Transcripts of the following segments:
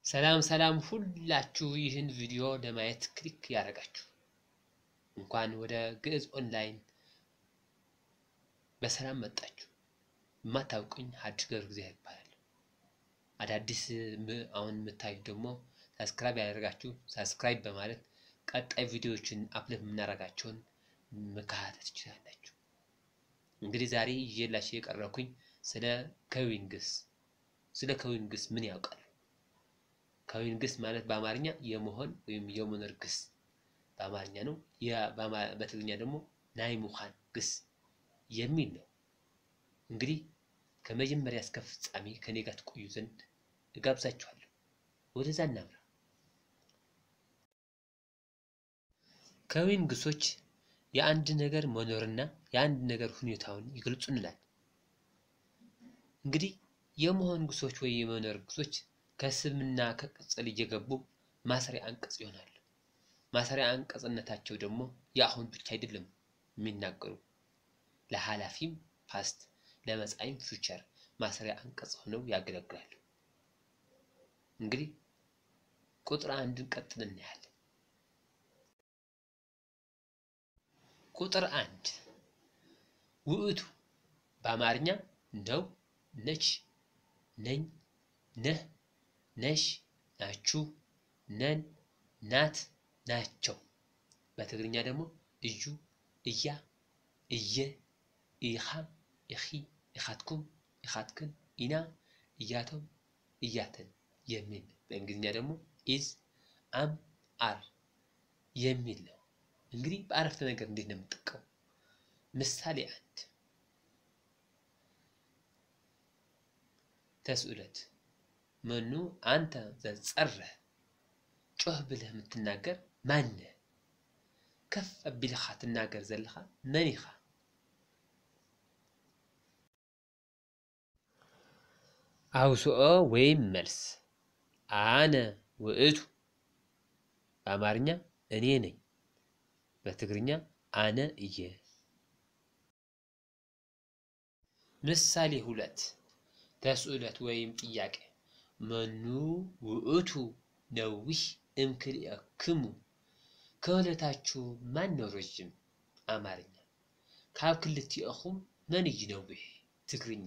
ሰላም ሰላም ሁላችሁ ይህን ቪዲዮ ለማየት ክሊክ ያደረጋችሁ እንኳን ወደ ግዕዝ ኦንላይን በሰላም መጣችሁ። የማታውቁኝ ሀዲስ ገብረ እግዚአብሔር ይባላል። አዳዲስ አሁን የምታዩት ደግሞ ሳብስክራይብ ያደረጋችሁ ሳብስክራይብ በማለት ቀጣይ ቪዲዮዎችን አፕሎድ የምናደርጋቸውን መከታተል ትችላላችሁ። እንግዲህ ዛሬ ይዤላችሁ የቀረብኩኝ ስለ ከዊን ግስ ስለ ከዊን ግስ ምን ያውቃሉ? ከዊን ግስ ማለት በአማርኛ የመሆን ወይም የመኖር ግስ በአማርኛ ነው። በትግርኛ ደግሞ ናይ ሙኻን ግስ የሚል ነው። እንግዲህ ከመጀመሪያ እስከ ፍጻሜ ከኔ ጋር ትቆዩ ዘንድ እጋብዛችኋለሁ። ወደዛ እናምራ። ከዊን ግሶች የአንድ ነገር መኖርና የአንድ ነገር ሁኔታውን ይገልጹልናል። እንግዲህ የመሆን ግሶች ወይ የመኖር ግሶች ከስምና ከቅጽል እየገቡ ማሰሪያ አንቀጽ ይሆናሉ። ማሰሪያ አንቀጽነታቸው ደግሞ የአሁን ብቻ አይደለም የሚናገሩ ለኃላፊም ፓስት ለመጻኢም ፊውቸር ማሰሪያ አንቀጽ ሆነው ያገለግላሉ። እንግዲህ ቁጥር አንድን ቀጥል እናያለን። ቁጥር አንድ ውእቱ በአማርኛ ነው፣ ነች፣ ነኝ፣ ነህ፣ ነሽ፣ ናችሁ፣ ነን፣ ናት፣ ናቸው። በትግርኛ ደግሞ እዩ፣ እያ፣ እየ፣ ኢኻ፣ ኢኺ፣ ኢኻትኩም፣ ኢኻትክን፣ ኢና፣ እያቶም፣ እያተን የሚል በእንግሊዝኛ ደግሞ ኢዝ፣ አም፣ አር የሚል ነው። እንግዲህ በአረፍተ ነገር እንዴት ነው የምንጠቀሙ? ምሳሌ አንድ ተስእለት መኑ አንተ ዘጸርህ ጮህ ብለህ የምትናገር ማነህ? ከፍ አቢልኻ ትናገር ዘለኻ መን ኢኻ? አውስኦ ወይም መልስ አነ ውእቱ በአማርኛ እኔ ነኝ፣ በትግርኛ አነ እየ። ምሳሌ ሁለት ተስእለት ወይም ጥያቄ መኑ ውእቱ ነዊህ እምክልኤክሙ ከሁለታችሁ ማን ነው ረዥም? አማርኛ ካብ ክልቲአኹም መን እዩ ነዊህ? ትግርኛ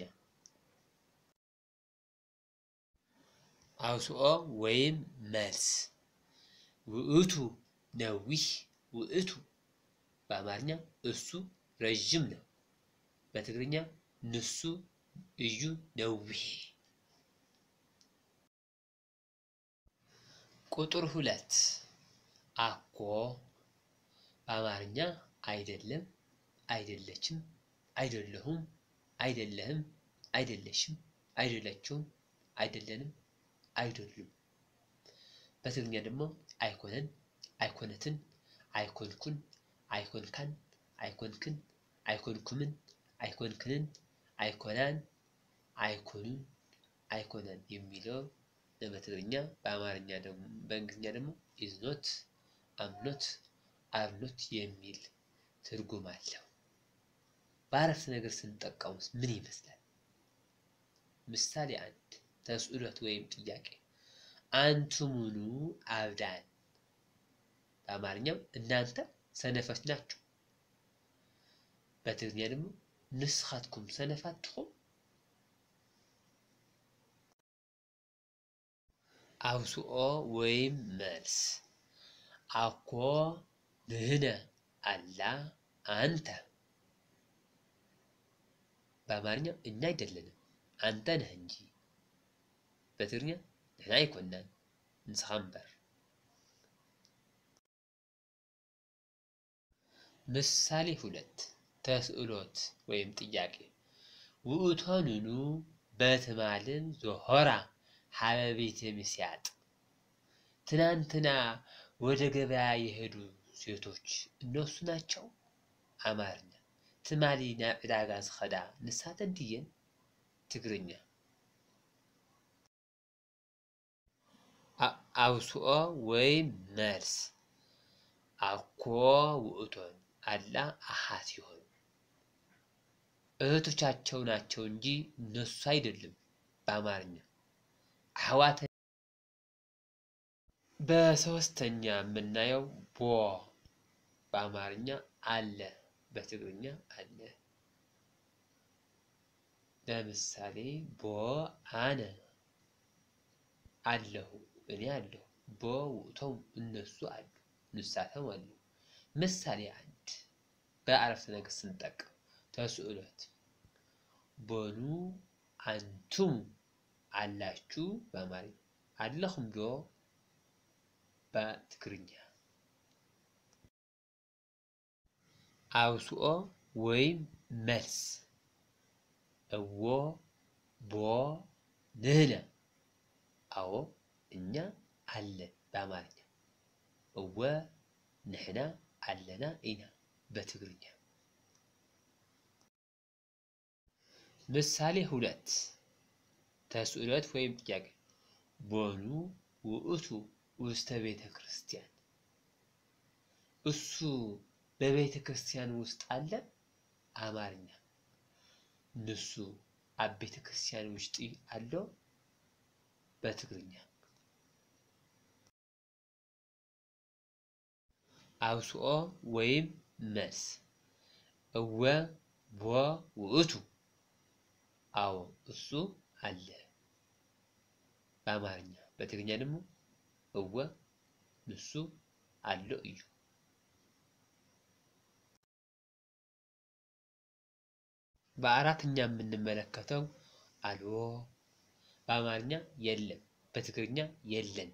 አውስኦ ወይም መልስ ውእቱ ነዊህ ውእቱ በአማርኛ እሱ ረዥም ነው፣ በትግርኛ ንሱ እዩ ነዊህ። ቁጥር ሁለት አኮ በአማርኛ አይደለም፣ አይደለችም፣ አይደለሁም፣ አይደለህም፣ አይደለሽም፣ አይደለችውም፣ አይደለንም፣ አይደሉም። በትግርኛ ደግሞ አይኮነን፣ አይኮነትን፣ አይኮንኩን፣ አይኮንካን፣ አይኮንክን፣ አይኮንኩምን፣ አይኮንክንን፣ አይኮናን፣ አይኮኑን፣ አይኮነን የሚለው በትግርኛ በአማርኛ ደግሞ በእንግሊዝኛ ደግሞ ኢዝኖት አምኖት አርኖት የሚል ትርጉም አለው። በአረፍተ ነገር ስንጠቀሙስ ምን ይመስላል? ምሳሌ አንድ ተስእሎት ወይም ጥያቄ አንቱሙኑ አብዳን በአማርኛው እናንተ ሰነፎች ናችሁ። በትግርኛ ደግሞ ንስኻትኩም ሰነፋት ትኹም አውስኦ ወይም መልስ አኮ ንህነ አላ አንተ በአማርኛ እኛ አይደለንም አንተ ነህ እንጂ በትግርኛ ንሕና አይኮናን ንስኻ እምበር ምሳሌ ሁለት ተስእሎት ወይም ጥያቄ ውእቶንኑ በትማልን ዞሆራ ሀበ ቤተ ምስያጥ ትናንትና ወደ ገበያ የሄዱ ሴቶች እነሱ ናቸው። አማርኛ ትማሊ ናብ ዕዳጋ ዝኸዳ ንሳተን ድየን? ትግርኛ አውስኦ ወይም መልስ አኮ ውእቶን አላ አሃት ይሆኑ እህቶቻቸው ናቸው እንጂ እነሱ አይደለም። በአማርኛ አሕዋተ በሶስተኛ የምናየው ቦ በአማርኛ አለ፣ በትግርኛ አለ። ለምሳሌ ቦ አነ አለሁ፣ እኔ አለሁ። ቦ ውእቶም እነሱ አሉ፣ ንሳቶም አሉ። ምሳሌ አንድ በአረፍተ ነገር ስንጠቀም ተስእሎት ቦኑ አንቱም አላችሁ በአማርኛ አለኹም ዶ በትግርኛ አውስኦ ወይም መልስ እዎ ቦ ንህነ አዎ እኛ አለን በአማርኛ እወ ንሕና አለና ኢና በትግርኛ ምሳሌ ሁለት ተስእሎት ወይም ጥያቄ ቦኑ ውእቱ ውስተ ቤተ ክርስቲያን እሱ በቤተ ክርስቲያን ውስጥ አለ አማርኛ ንሱ ኣብ ቤተ ክርስቲያን ውሽጢ ኣሎ በትግርኛ አውስኦ ወይም መልስ እወ ቦ ውእቱ አዎ እሱ አለ በአማርኛ በትግርኛ ደግሞ እወ ንሱ አሎ እዩ በአራተኛ የምንመለከተው አልዎ በአማርኛ የለም በትግርኛ የለን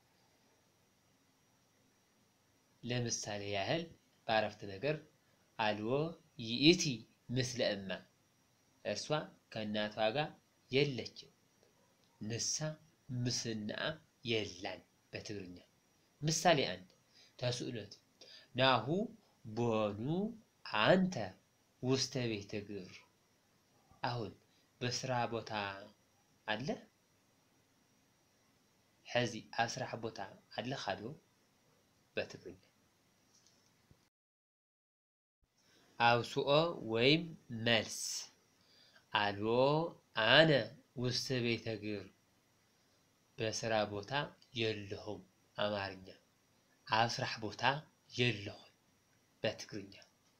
ለምሳሌ ያህል በአረፍተ ነገር አልዎ ይእቲ ምስለ እማ እርሷ ከእናቷ ጋር የለችም ንሳ ምስናአ የላን በትግርኛ ምሳሌ አንድ ተስእሎት ናሁ ቦኑ አንተ ውስተ ቤተ ግብር አሁን በስራ ቦታ አለ ሕዚ ኣብ ስራሕ ቦታ ኣለኻ ዶ በትግርኛ አውስኦ ወይም መልስ አልዎ አነ ውስተ ቤተ ግብር በስራ ቦታ የለሁም አማርኛ ኣብ ስራሕ ቦታ የለሁም በትግርኛ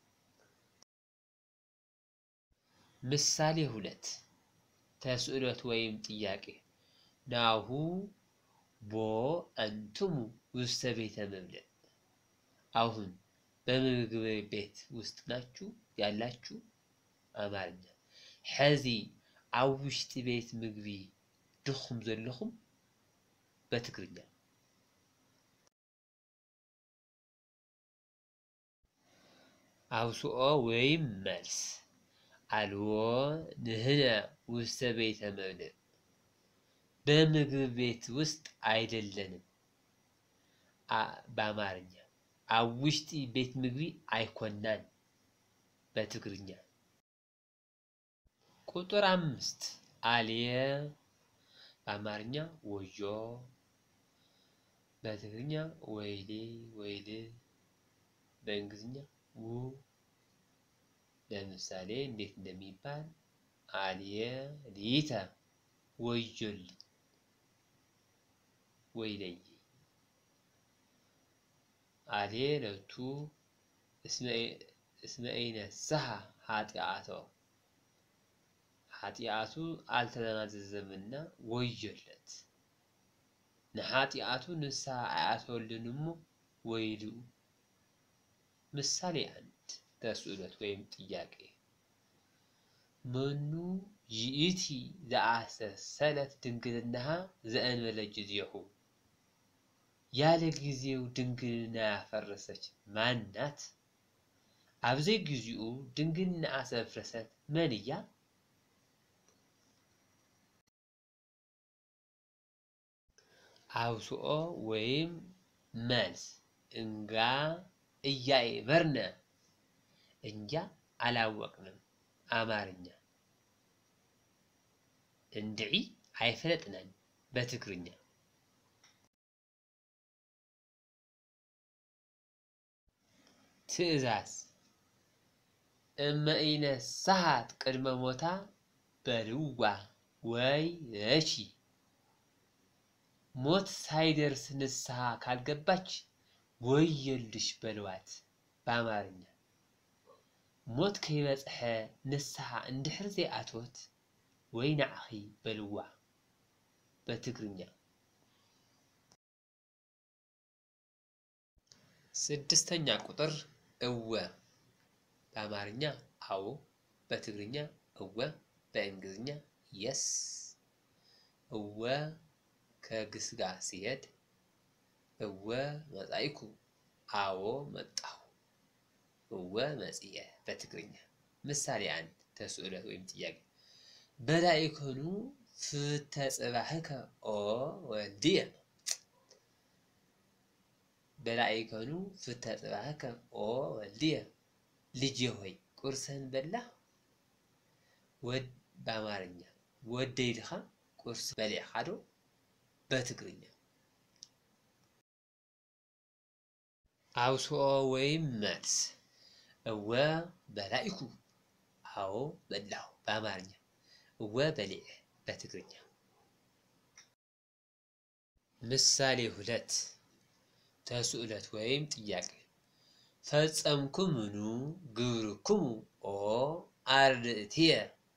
ምሳሌ ሁለት ተስእሎት ወይም ጥያቄ ናሁ ቦ አንትሙ ውስተ ቤተ መብልዕ አሁን በምግብ ቤት ውስጥ ናችሁ ያላችሁ አማርኛ ሕዚ ኣብ ውሽጢ ቤት ምግቢ ድኹም ዘለኹም በትግርኛ አውስኦ ወይም መልስ አልዎ ንህነ ውስተ ቤተ መብልዕ በምግብ ቤት ውስጥ አይደለንም በአማርኛ ኣብ ውሽጢ ቤት ምግቢ አይኮናን በትግርኛ ቁጥር አምስት አልየ በአማርኛ ወዮ በትግርኛ ወይሌ ወይል በእንግሊዝኛ ው ለምሳሌ እንዴት እንደሚባል አልየ ሊተ ወዮልኝ ወይለይ አልየ ለቱ እስመ ኢነስሐ ኃጢአቶ ኃጢአቱ አልተናዘዘምና ወዮለት ንኃጢአቱ ንስሐ አያተወልን እሞ ወይሉ ምሳሌ አንድ ተስእሎት ወይም ጥያቄ መኑ ይእቲ ዘአሰሰለት ድንግልናሃ ዘእንበለ ጊዜሁ ያለ ጊዜው ድንግልና ያፈረሰች ማን ናት? አብዘይ ጊዜኡ ድንግልና ዘፍረሰት መን እያ? አውስኦ ወይም መልስ እንጋ እያይመርነ እንጃ አላወቅንም አማርኛ እንድዒ አይፈለጥነን በትግርኛ ትእዛዝ እመ ኢነስሐት ቅድመ ሞታ በልዋ ወይ እሺ ሞት ሳይደርስ ንስሐ ካልገባች ወየልሽ በልዋት በአማርኛ ሞት ከይበፅሐ ንስሐ እንድሕር ዘይኣትወት ወይ ናዕኺ በልዋ በትግርኛ ስድስተኛ ቁጥር እወ በአማርኛ አዎ በትግርኛ እወ በእንግሊዝኛ የስ እወ ከግስ ጋር ሲሄድ እወ መጻኢኩ አዎ መጣሁ እወ መጽየ በትግርኛ ምሳሌ አንድ ተስእለት ወይም ጥያቄ በላኢኮኑ ፍተ ጽባህከ ኦ ወልድየ በላኢኮኑ ፍተ ጽባህከ ኦ ወልድየ ልጅ ሆይ ቁርስህን በላህ ወድ በአማርኛ ወደይድኻ ቁርስ በሊዕኻ ዶ በትግርኛ አውስኦ ወይም መልስ እወ በላኢኩ አዎ በላሁ በአማርኛ እወ በሊዕ በትግርኛ ምሳሌ ሁለት ተስእለት ወይም ጥያቄ ፈጸምኩምኑ ግብርክሙ ኦ አርድእትየ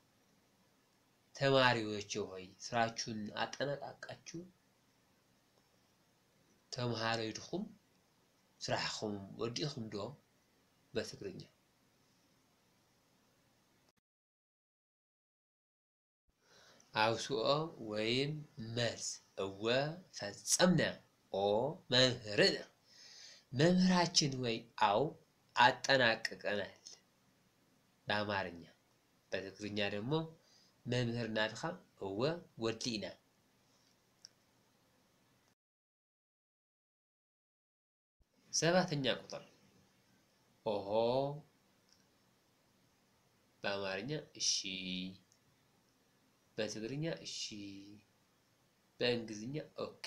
ተማሪዎች ሆይ ስራችሁን አጠናቃቃችሁ ተምሃሮ ኢድኹም ስራሕኹም ወዲእኹም ዶ በትግርኛ አውስኦ ወይም መልስ እወ ፈጸምነ ኦ መምህርነ መምህራችን ወይ አው አጠናቅቀናል በአማርኛ በትግርኛ ደግሞ መምህር ናድኻ እወ ወዲእና ሰባተኛ ቁጥር ኦሆ በአማርኛ እሺ በትግርኛ እሺ በእንግሊዝኛ ኦኬ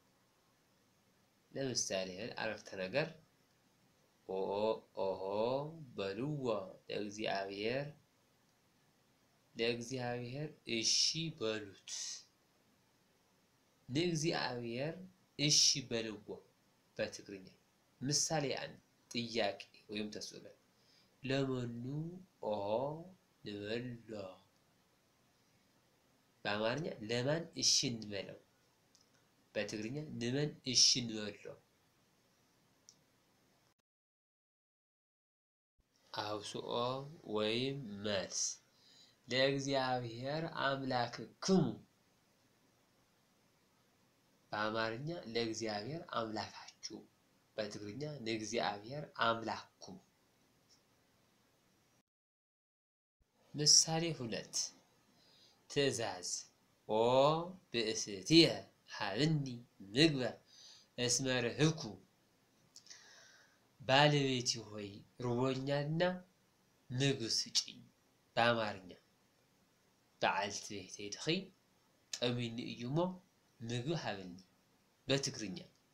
ለምሳሌ ያህል አረፍተ ነገር ኦ ኦሆ በልዎ ለእግዚአብሔር ለእግዚአብሔር እሺ በሉት ንእግዚአብሔር እሺ በልዎ በትግርኛ ምሳሌ አንድ ጥያቄ ወይም ተስእለት ለመኑ ኦሆ ንበሎ በአማርኛ ለማን እሺ እንበለው በትግርኛ ንመን እሺ እንበሎ አውስኦ ወይም መልስ ለእግዚአብሔር አምላክክሙ በአማርኛ ለእግዚአብሔር አምላካችሁ በትግርኛ ንእግዚአብሔር አምላክኩም ምሳሌ ሁለት ትእዛዝ ኦ ብእስትየ ሃብኒ ምግበ እስመ ርህብኩ ባለቤቴ ሆይ ርቦኛልና ምግብ ስጪኝ በአማርኛ በዓልቲ ቤተይ ድኺ ጠሚኒ እዩ እሞ ምግቢ ሃብኒ በትግርኛ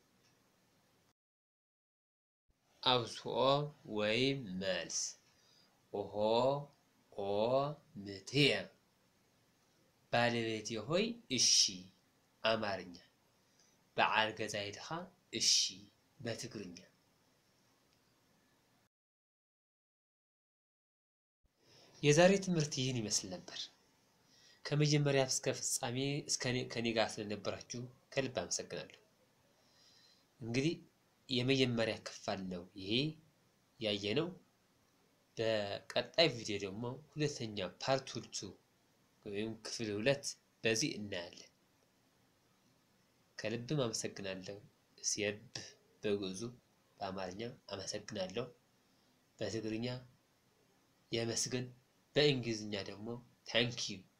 አውስኦ ወይም መልስ ኦሆ ኦ ምትየ ባለቤቴ ሆይ እሺ አማርኛ በዓል ገዛይ ድኻ እሺ በትግርኛ የዛሬ ትምህርት ይህን ይመስል ነበር። ከመጀመሪያ እስከ ፍጻሜ ከኔ ጋር ስለነበራችሁ ከልብ አመሰግናለሁ። እንግዲህ የመጀመሪያ ክፍል ነው ይሄ ያየነው። በቀጣይ ቪዲዮ ደግሞ ሁለተኛ ፓርት ቱ ወይም ክፍል ሁለት በዚህ እናያለን። ከልብም አመሰግናለሁ። ሲየብህ በግዕዙ በአማርኛ አመሰግናለሁ፣ በትግርኛ የመስገን፣ በእንግሊዝኛ ደግሞ ታንኪዩ